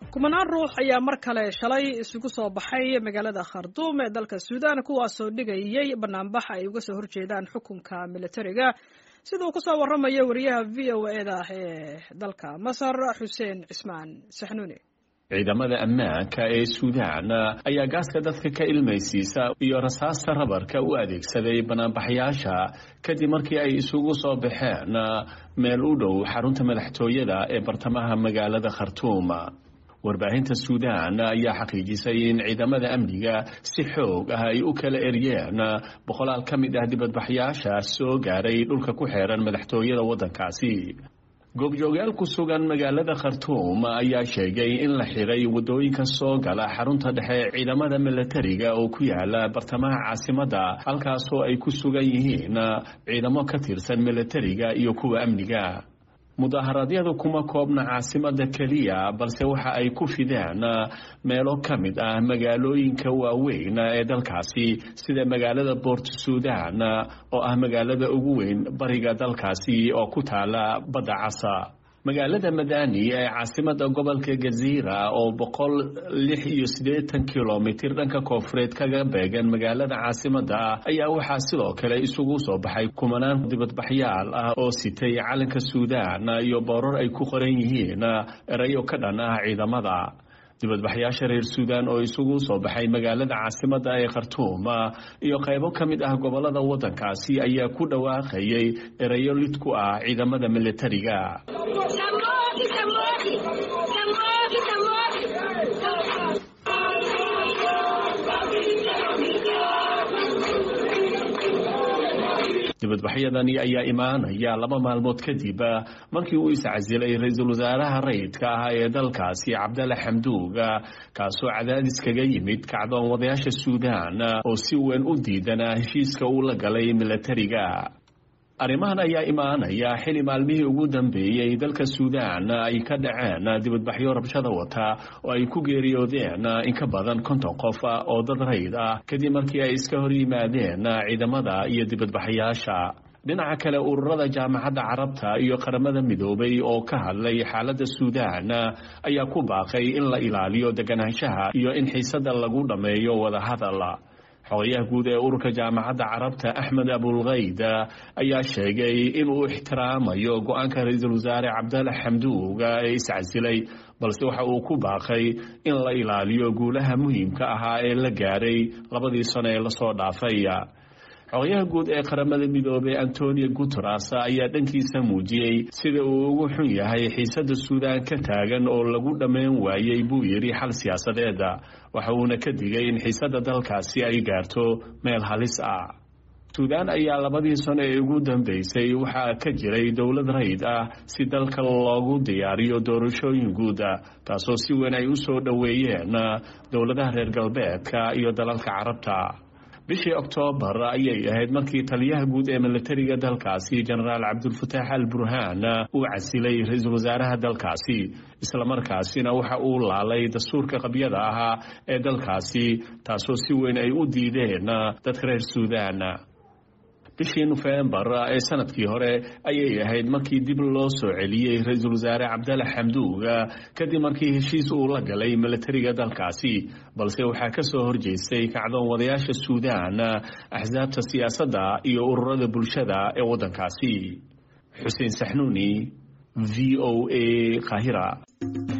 kumanaan ruux ayaa mar kale shalay isugu soo baxay magaalada kharduum ee dalka suudaan kuwaasoo dhigayay banaanbax ay uga soo horjeedaan xukunka militariga sida uu kusoo waramayo wariyaha v o eda ee dalka masar xuseen cismaan saxnuuni ciidamada ammaanka ee suudaan ayaa gaaska dadka ka ilmaysiisa iyo rasaasta rabarka u adeegsaday banaanbaxyaasha kadib markii ay isugu soo baxeen meel u dhow xarunta madaxtooyada ee bartamaha magaalada khartuum warbaahinta suudaan ayaa xaqiijisay in ciidamada amniga si xoog ah ay u kala eryeen boqolaal ka mid ah dibadbaxyaasha soo gaaray dhulka ku xeeran madaxtooyada waddankaasi goobjoogayaal ku sugan magaalada khartuum ayaa sheegay in la xiray waddooyinka soo gala xarunta dhexe ciidamada milatariga oo ku yaala bartamaha caasimadda halkaasoo ay ku sugan yihiin ciidamo ka tirsan milatariga iyo kuwa amniga mudaharaadyadu kuma koobna caasimadda keliya balse waxa ay ku fideen meelo ka mid ah magaalooyinka waaweyn ee dalkaasi sida magaalada boort suudan oo ah magaalada ugu weyn bariga dalkaasi oo ku taala badda casa magaalada madani ee caasimada gobolka gaziira oo boqol lix iyo siddeetan kilomitir dhanka koonfureed kaga beegan magaalada caasimadda ayaa waxaa sidoo kale isugu soo baxay kumanaan dibadbaxyaal ah oo sitay calanka suudaan iyo boorar ay ku qoran yihiin erayo ka dhan ah ciidamada dibadbaxyaasha reer suudaan oo isugu soo baxay magaalada caasimadda ee khartuum iyo qaybo ka mid ah gobolada waddankaasi ayaa ku dhawaaqayay erayo lid ku ah ciidamada militariga dibadbaxyadani ayaa imaanaya laba maalmood kadib markii uu iscasilay ra-iisul wasaaraha rayidka ah ee dalkaasi cabdalla xamduug kaasoo cadaadis kaga yimid kacdoon wadayaasha suudaan oo si weyn u diidanaa heshiiska uu la galay milatariga arrimahan ayaa imaanaya xili maalmihii ugu dambeeyey dalka suudaan ay ka dhaceen dibadbaxyo rabshada wata oo ay ku geeriyoodeen in ka badan konton qof oo dad rayd ah kadib markii ay iska hor yimaadeen ciidamada iyo dibadbaxyaasha dhinaca kale ururada jaamacadda carabta iyo qaramada midoobay oo ka hadlay xaaladda suudaan ayaa ku baaqay in la ilaaliyo deganaanshaha iyo in xiisada lagu dhammeeyo wadahadal xogayaha guud ee ururka jaamacadda carabta axmed abulkayd ayaa sheegay inuu ixtiraamayo go-aanka ra-iisul wasaare cabdalla xamduug ee iscasilay balse waxa uu ku baaqay in la ilaaliyo guulaha muhiimka ahaa ee la gaaray labadii sano ee lasoo dhaafay xogayaha guud ee qaramada midoobey antonio guteres ayaa dhankiisa muujiyey sida uu ugu xun yahay xiisada suudaan ka taagan oo lagu dhammayn waayey buu yidhi xal siyaasadeed waxa uuna ka digay in xiisada dalkaasi ay gaarto meel halis ah suudaan ayaa labadii sano ee ugu dambeysay waxaa ka jiray dowlad rayd ah si dalka loogu diyaariyo doorashooyin guud taasoo si weyn ay u soo dhoweeyeen dowladaha reer galbeedka iyo dalalka carabta bishii oktoobar ayay ahayd markii taliyaha guud ee milatariga dalkaasi jenaraal cabdulfataax al burhaan uu casilay ra-iisul wasaaraha dalkaasi islamarkaasina waxa uu laalay dastuurka qabyada ahaa ee dalkaasi taasoo si weyn ay u diideen dadka reer suudaan bishii nofembar ee sanadkii hore ayay ahayd markii dib loo soo celiyey ra-iisul wasaare cabdalla xamduug kadib markii heshiis uu la galay milatariga dalkaasi balse waxaa ka soo horjeestay kacdoon wadayaasha suudaan axsaabta siyaasadda iyo ururada bulshada ee waddankaasi xuseen saxnuuni v o a qaahira